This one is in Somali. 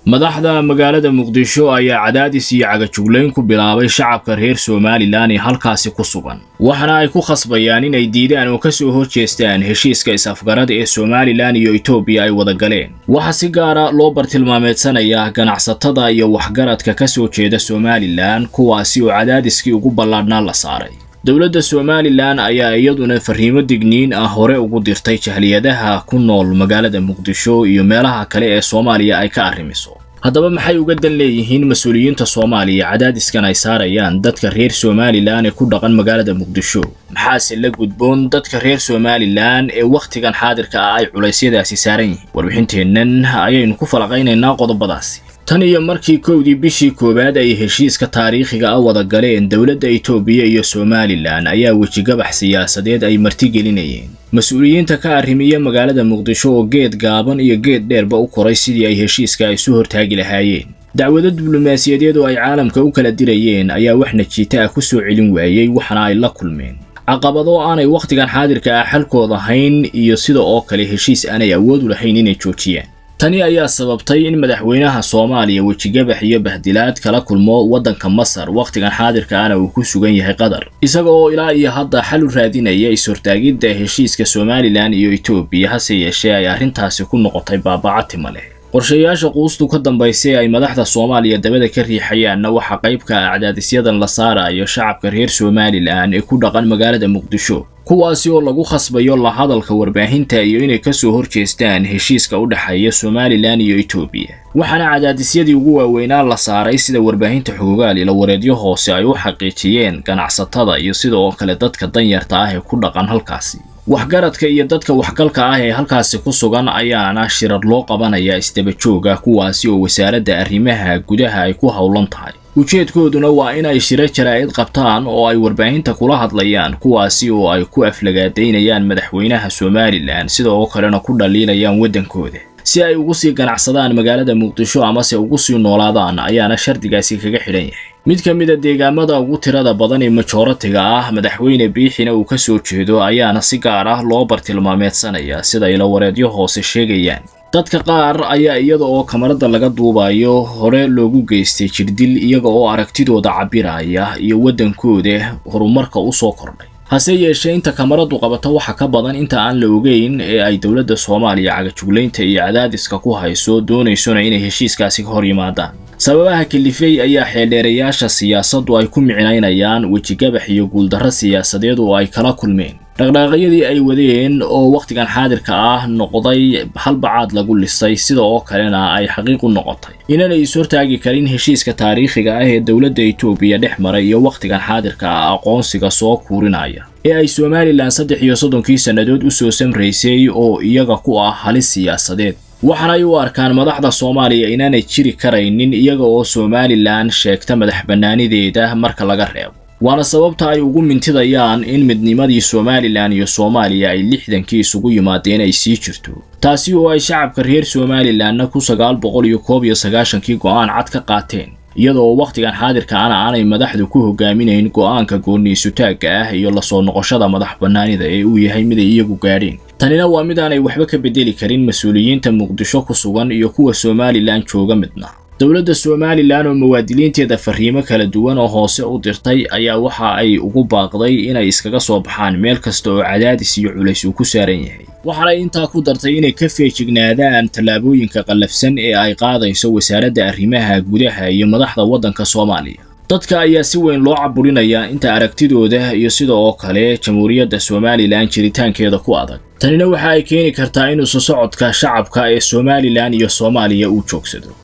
madaxda magaalada muqdisho ayaa cadaadis iyo cagajuglayn ku bilaabay shacabka reer somalilan ee halkaasi ku sugan waxaana ay ku khasbayaan inay diidaan oo kasoo horjeestaan heshiiska is-afgarada ee somalilan iyo etoobiya ay wada galeen waxaa si gaara loo bartilmaameedsanayaa ganacsatada iyo waxgaradka ka soo jeeda somalilan kuwaasi oo cadaadiskii ugu ballaadhnaa la saaray dowladda somalilan ayaa iyaduna fariimo digniin ah hore ugu dirtay jahliyadaha ku nool magaalada muqdisho iyo meelaha kale ee soomaaliya ay ka arrimiso haddaba maxay uga dan leeyihiin mas-uuliyiinta soomaaliya cadaadiskan ay saarayaan dadka reer somalilan ee ku dhaqan magaalada muqdisho maxaase la gudboon dadka reer somalilan ee wakhtigan xaadirka ah ay culaysyadaasi saaran yihiin warbixinteennan ayaynu ku falaqaynaynaa qodobadaasi tan iyo markii kowdii bishii koowaad ay heshiiska taariikhiga ah wada galeen dowladda etoobiya iyo somalilan ayaa wejigabax siyaasadeed ay martigelinayeen mas-uuliyiinta ka arrimiya magaalada muqdisho oo geed gaaban iyo geed dheerba u koray sidii ay heshiiska isu hortaagi lahaayeen dacwado diblomaasiyadeed oo ay caalamka u kala dirayeen ayaa wax najiita ah ku soo celin waayey waxaana ay la kulmeen caqabado aanay wakhtigan xaadirka ah xalkood ahayn iyo sida oo kale heshiis aanay awood u lahayn inay joojiyaan tani ayaa sababtay in madaxweynaha soomaaliya wejigabax iyo bahdilaad kala kulmo waddanka masar wakhtigan xaadirka ana uu ku sugan yahay qatar isaga oo ilaa iyo hadda xal u raadinaya is-hortaagidda heshiiska somalilan iyo etoobiya hase yeeshee ay arrintaasi ku noqotay baabacatima leh qorshayaasha quustu ka dambaysay ay madaxda soomaaliya dabada ka riixayaanna waxaa qayb ka ah cadaadisyadan la saarayo shacabka reer somalilan ee ku dhaqan magaalada muqdisho kuwaasi oo lagu khasbayo la hadalka warbaahinta iyo inay ka soo horjeestaan heshiiska u dhexeeya somalilan iyo etoobiya waxaana cadaadisyadii ugu waaweynaa la saaray sida warbaahinta xoogaal ila wareedyo hoose ay u xaqiijiyeen ganacsatada iyo sida oo kale dadka danyarta ah ee ku dhaqan halkaasi waxgaradka iyo dadka waxgalka ah ee halkaasi ku sugan ayaana shirar loo qabanayaa isdabajooga kuwaasi oo wasaaradda arrimaha gudaha ay ku howlan tahay ujeedkooduna waa inay shiro jaraa'id qabtaan oo ay warbaahinta kula hadlayaan kuwaasi oo ay ku aflagaadaynayaan madaxweynaha somalilan sida oo kalena ku dhaliilayaan waddankooda si ay ugu sii ganacsadaan magaalada muqdisho amase ugu sii noolaadaan ayaana shardigaasi kaga xidhan yahay mid ka mid a deegaamada ugu tirada badan ee majooratiga ah madaxweyne biixina uu ka soo jeedo ayaana si gaar ah loo bartilmaameedsanaya sida ila wareedyo hoose sheegayaan dadka qaar ayaa iyada oo kamarada laga duubayo hore loogu geystay jirdil iyaga oo aragtidooda cabbiraya iyo waddankooda horumarka u soo kordhay hase yeeshee inta kamaradu qabato waxa ka badan inta aan la ogeyn ee ay dowladda soomaaliya cagajuglaynta iyo cadaadiska ku hayso doonaysona inay heshiiskaasi ka hor yimaadaan sababaha kalifey ayaa xeeldheerayaasha siyaasaddu ay ku micnaynayaan wejigabax iyo guuldarro siyaasadeed oo ay kala kulmeen dhaqdhaaqyadii ay wadeen oo wakhtigan xaadirka ah noqday halbacaad lagu lisay sida oo kalena ay xaqiiq u noqotay inaanay is-hortaagi karin heshiiska taariikhiga ah ee dowladda etoobiya dhex maray iyo wakhtigan xaadirka ah aqoonsiga soo kuurinaya ee ay somalilan saddex iyo soddonkii sannadood u soo samraysay oo iyaga ku ah halis siyaasadeed waxaanay u arkaan madaxda soomaaliya inaanay jiri karaynin iyaga oo somalilan sheegta madax bannaanideeda marka laga reebo waana sababta ay ugu mintidayaan in midnimadii somalilan iyo soomaaliya ay lixdankii isugu yimaadeen ay sii jirto taasi oo ay shacabka reer somalilanna ku sagaal boqol iyo koob iyo sagaashankii go'aan cad ka qaateen iyadoo wakhtigan xaadirka ana aanay madaxdu ku hogaaminayn go'aanka gooniisutaagga ah iyo lasoo noqoshada madax bannaanida ee uu yahay mid ay iyagu gaadheen tanina waa mid aanay waxba ka bedeli karin mas-uuliyiinta muqdisho ku sugan iyo kuwa somalilan jooga midna dowladda somalilan oo muwaadiliinteeda fariimo kala duwan oo hoose u dirtay ayaa waxa ay ugu baaqday inay iskaga soo baxaan meel kasta oo cadaadis iyo culays uu ku saaran yahay waxaanay intaa ku dartay inay ka feejignaadaan tallaabooyinka qallafsan ee ay qaadayso wasaaradda arrimaha gudaha iyo madaxda waddanka soomaaliya dadka ayaa si weyn loo caburinayaa inta aragtidooda iyo sida oo kale jamhuuriyadda somalilan jiritaankeeda ku adag tanina waxa ay keeni kartaa inuu sosocodka shacabka ee somalilan iyo soomaaliya uu joogsado